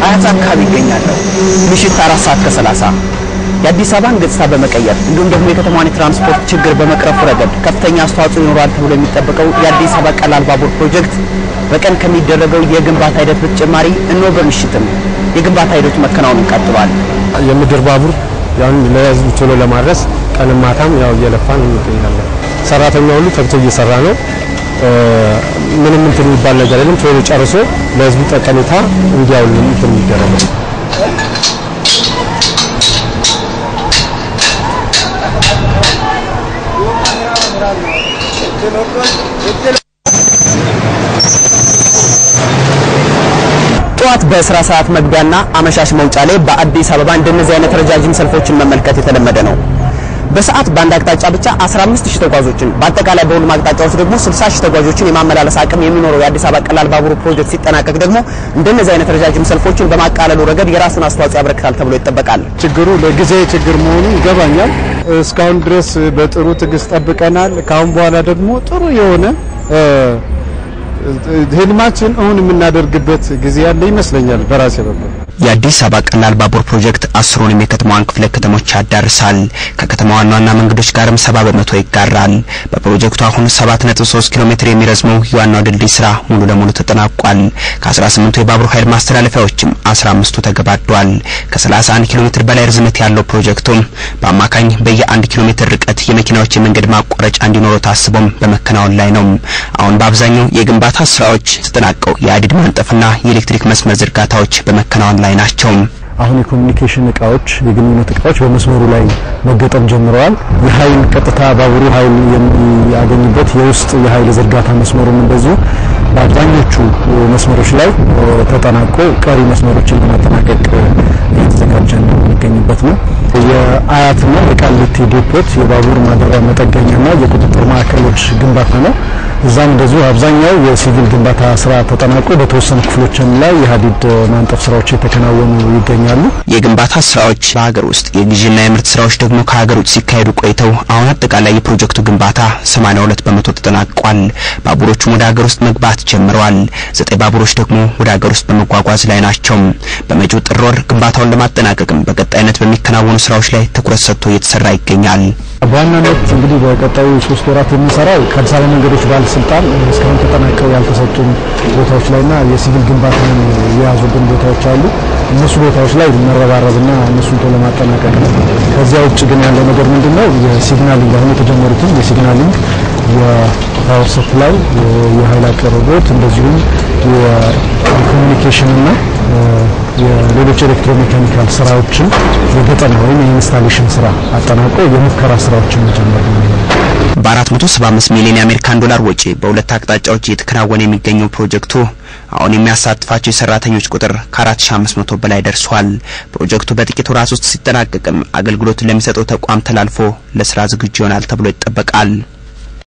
አያት አካባቢ ይገኛለሁ። ምሽት አራት ሰዓት ከሰላሳ የአዲስ አበባን ገጽታ በመቀየር እንዲሁም ደግሞ የከተማዋን የትራንስፖርት ችግር በመቅረፉ ረገድ ከፍተኛ አስተዋጽኦ ይኖራል ተብሎ የሚጠበቀው የአዲስ አበባ ቀላል ባቡር ፕሮጀክት በቀን ከሚደረገው የግንባታ ሂደት በተጨማሪ እነሆ በምሽትም የግንባታ ሂደቱ መከናወኑን ቀጥሏል። የምድር ባቡር ያን ለህዝብ ቶሎ ለማድረስ ቀንም ማታም ያው እየለፋን እንገኛለን። ሰራተኛ ሁሉ ተግቶ እየሰራ ነው። ምንም እንትን የሚባል ነገር የለም። ቶሎ ጨርሶ ለህዝቡ ጠቀሜታ እንዲያውል እንትን የሚደረገው ጠዋት በስራ ሰዓት መግቢያና አመሻሽ መውጫ ላይ በአዲስ አበባ እንደነዚህ አይነት ረጃጅም ሰልፎችን መመልከት የተለመደ ነው። በሰዓት በአንድ አቅጣጫ ብቻ 15 ሺህ ተጓዦችን በአጠቃላይ በሁሉም አቅጣጫዎች ደግሞ 60 ሺህ ተጓዦችን የማመላለስ አቅም የሚኖረው የአዲስ አበባ ቀላል ባቡር ፕሮጀክት ሲጠናቀቅ ደግሞ እንደነዚህ አይነት ረጃጅም ሰልፎችን በማቃለሉ ረገድ የራሱን አስተዋጽኦ ያበረክታል ተብሎ ይጠበቃል። ችግሩ ለጊዜ ችግር መሆኑ ይገባኛል። እስካሁን ድረስ በጥሩ ትዕግስት ጠብቀናል። ከአሁን በኋላ ደግሞ ጥሩ የሆነ ህልማችን እውን የምናደርግበት ጊዜ ያለ ይመስለኛል በራሴ በኩል። የአዲስ አበባ ቀላል ባቡር ፕሮጀክት አስሩንም የከተማዋን ክፍለ ከተሞች ያዳርሳል። ከከተማ ዋና ዋና መንገዶች ጋርም ሰባ በመቶ ይጋራል። በፕሮጀክቱ አሁን 7.3 ኪሎ ሜትር የሚረዝመው የዋናው ድልድይ ስራ ሙሉ ለሙሉ ተጠናቋል። ከ18ቱ የባቡር ኃይል ማስተላለፊያዎችም 15ቱ ተገባዷል። ከ31 ኪሎ ሜትር በላይ ርዝመት ያለው ፕሮጀክቱም በአማካኝ በየ1 ኪሎ ሜትር ርቀት የመኪናዎች የመንገድ ማቋረጫ እንዲኖረው ታስቦም በመከናወን ላይ ነው። አሁን በአብዛኛው የግንባታ ስራዎች ተጠናቀው የሀዲድ ማንጠፍና የኤሌክትሪክ መስመር ዝርጋታዎች በመከናወን ላይ ናቸው። አሁን የኮሚኒኬሽን እቃዎች የግንኙነት እቃዎች በመስመሩ ላይ መገጠም ጀምረዋል። የኃይል ቀጥታ ባቡሩ ኃይል የሚያገኝበት የውስጥ የኃይል ዝርጋታ መስመሩም እንደዚሁ በአብዛኞቹ መስመሮች ላይ ተጠናቆ ቀሪ መስመሮችን ለማጠናቀቅ እየተዘጋጀ የሚገኝበት ነው። የአያትና የቃሊቲ ዴፖት የባቡር ማደሪያ መጠገኛና የቁጥጥር ማዕከሎች ግንባታ ነው። እዛም እንደዚሁ አብዛኛው የሲቪል ግንባታ ስራ ተጠናቆ በተወሰኑ ክፍሎችም ላይ የሀዲድ ማንጠፍ ስራዎች የተከናወኑ ይገኛሉ። የግንባታ ስራዎች በሀገር ውስጥ የግዢና የምርት ስራዎች ደግሞ ከሀገር ውጭ ሲካሄዱ ቆይተው አሁን አጠቃላይ የፕሮጀክቱ ግንባታ 82 በመቶ ተጠናቋል። ባቡሮቹም ወደ ሀገር ውስጥ መግባት ጀምረዋል። ዘጠኝ ባቡሮች ደግሞ ወደ ሀገር ውስጥ በመጓጓዝ ላይ ናቸው። በመጪው ጥር ወር ግንባታውን ለማጠናቀቅም በቀጣይነት በሚከናወኑ ስራዎች ላይ ትኩረት ሰጥቶ እየተሰራ ይገኛል። በዋናነት እንግዲህ በቀጣዩ ሶስት ወራት የምንሰራው ከአዲስ አበባ መንገዶች ባለስልጣን እስካሁን ተጠናቀው ያልተሰጡን ቦታዎች ላይና የሲቪል ግንባታን የያዙብን ቦታዎች አሉ። እነሱ ቦታዎች ላይ መረባረብና እነሱን ቶሎ ለማጠናቀቅ ነው። ከዚያ ውጭ ግን ያለው ነገር ምንድን ነው? የሲግናሊንግ አሁን የተጀመሩትን የሲግናሊንግ የፓወር ሰፕላይ፣ የኃይል አቅርቦት እንደዚሁም የኮሚኒኬሽንና የሌሎች ኤሌክትሮሜካኒካል ስራዎችን የገጠማ ወይም የኢንስታሌሽን ስራ አጠናቆ የሙከራ ስራዎችን መጀመር ነው። በ475 ሚሊዮን የአሜሪካን ዶላር ወጪ በሁለት አቅጣጫዎች እየተከናወነ የሚገኘው ፕሮጀክቱ አሁን የሚያሳትፋቸው የሰራተኞች ቁጥር ከ4500 በላይ ደርሷል። ፕሮጀክቱ በጥቂት ወራት ውስጥ ሲጠናቀቅም አገልግሎት ለሚሰጠው ተቋም ተላልፎ ለስራ ዝግጁ ይሆናል ተብሎ ይጠበቃል።